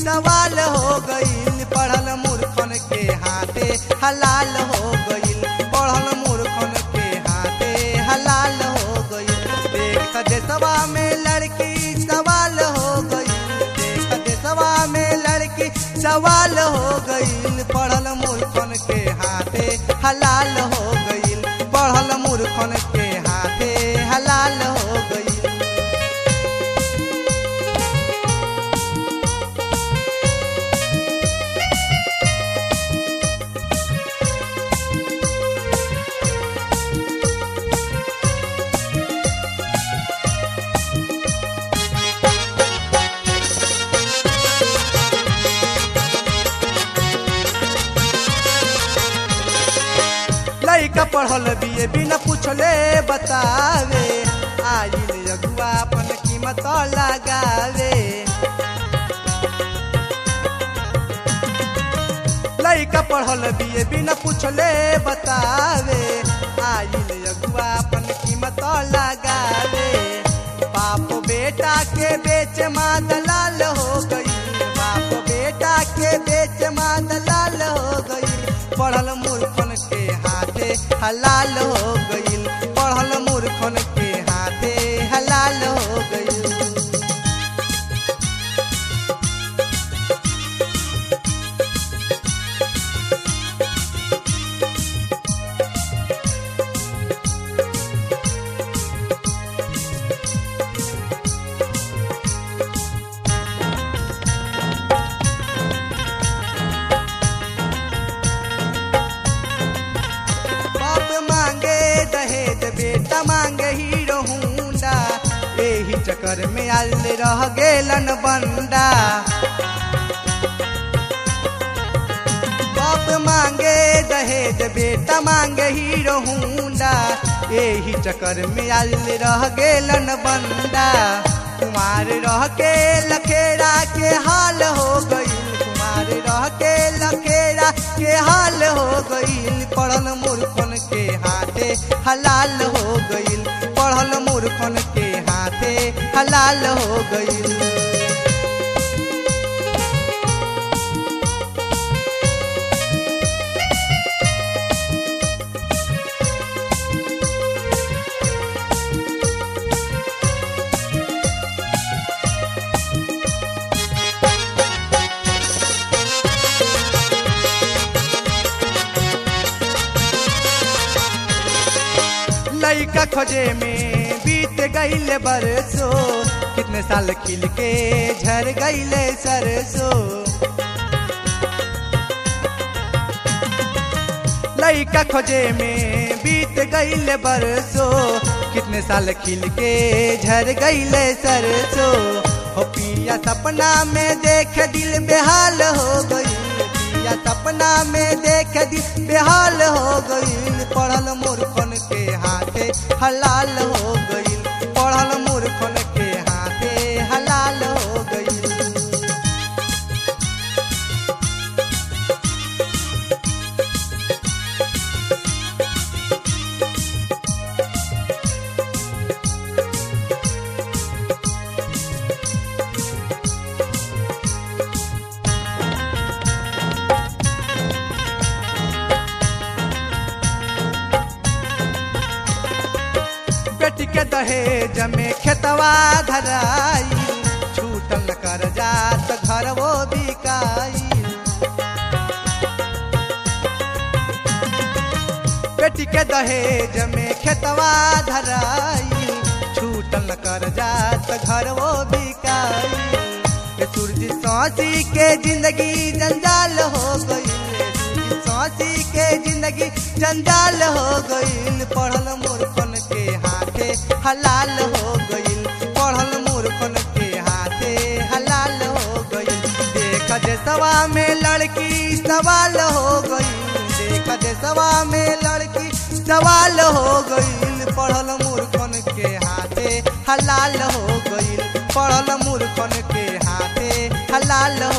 सवाल हो गईल पढ़ल मूर्खन के हाथे हलाल हो गईल पढ़ल मूर्खन के हाथे हलाल हो गईल देख देशवा में लड़की सवाल हो गईल देख देशवा में लड़की सवाल हो गईल पढ़ल मूर्खन के हाथे हलाल हो गईल पढ़ल मूर्खन के हाथे हलाल हो गईल लड़का पढ़ल बिए बिना पूछले बतावे आइल अगुआ अपन कीमत लगावे लड़का पढ़ल बिए बिना पूछले बतावे आइल अगुआ अपन कीमत लगावे बाप बेटा के बेच माँ दलाल हो गई बाप बेटा के बेच माँ दलाल हो गई पढ़ल मूर्खन के हाथे हलाल हो गईल पढ़ल मूर्खन के हाथे हलाल हो गईल बाप मांगे दहेज बेटा मांगे हीरो हुंडा एही चक्कर में आल रह गेलन बंडा बाप मांगे दहेज बेटा मांगे हीरो हुंडा एही चक्कर में आल रह गेलन बंडा कुमार रह के लखेड़ा के हाल हो गई कुमार रह के लखेड़ा के हाल हो गईल पढ़ल मूर्खन के हाथे हलाल हो गईल पढ़ल मूर्खन के हाथे हलाल हो गईल लइका खोजे में बीत गईले बरसो कितने साल खिल के झर गईले सरसो लइका खोजे में बीत गईले बरसो कितने साल खिल के झर गईले सरसो हो पिया सपना में देख दिल बेहाल हो गई पिया सपना में देख दिल बेहाल हो गई पढ़ल मूर्खन के हाथे हलाल हो गई पढ़ल मूर्खन के हाथे हलाल हो गई बेटी के दहेज में खेतवा धराई छूटल कर जात घर वो बिकाई बेटी के दहेज में खेतवा धराई छूटल कर जात घर वो बिकाई ए सूरज सांसी के जिंदगी जंजाल हो गई सांसी के जिंदगी जंजाल हो गईल पढ़ल मूर्खन के हाथे हलाल हो गईल पढ़ल मूर्खन के हाथे हलाल हो गईल देख देशवा में लड़की सवाल हो गईल देख देशवा में लड़की सवाल हो गईल पढ़ल मूर्खन के हाथे हलाल हो गईल पढ़ल मूर्खन के हाथे हलाल